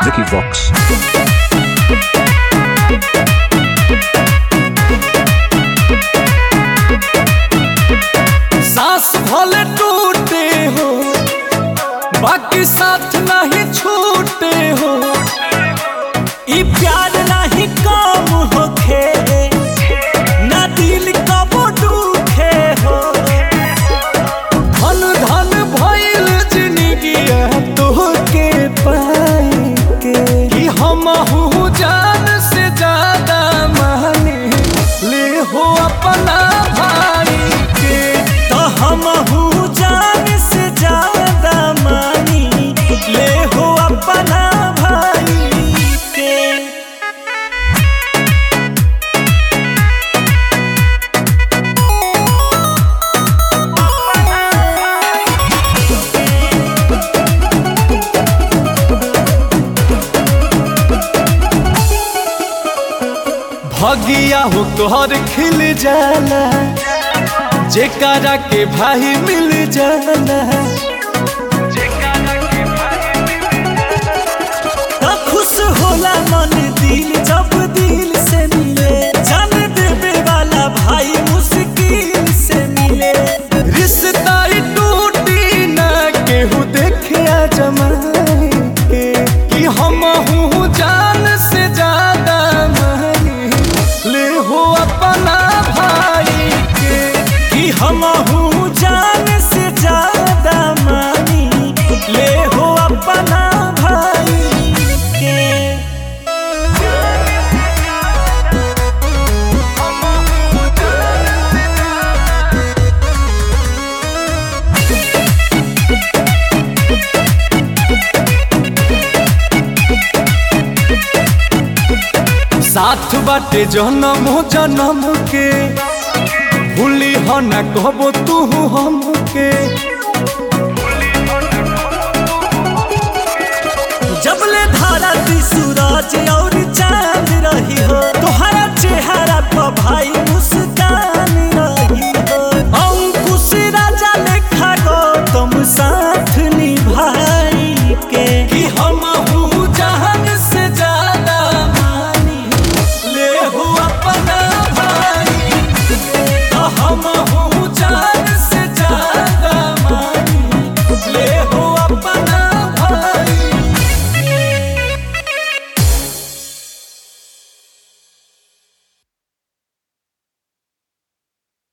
Vicky Vox. सांस भले टूटे हो बाकी साथ नहीं छूटे हो ई प्यार नहीं कम होखे ना दिल कब दुखे हो धन धन भइल जिंदगी तोहके पाई के कि हम जान से ज्यादा माने ले हो अपना भाई के तो हम जान से ज्यादा मानी ले हो अपना भाई के भगिया हो तोहर खिल जाला जेकरा के भाई मिल जाला तो खुश होला मन दिल जब दिल से मिले जान देवे वाला भाई मुश्किल से मिले रिश्ता ही टूटी ना केहू देखे आ जमाए के कि हम हूँ जान से ज्यादा मानी ले हो अपना भाई के कि हम हूँ जान से ज्यादा मानी ले हो अपना भाई के साथ बाटे जन्म जन्म के भूली हो न कहबो तू हमके जबले धारा ती सूरज औ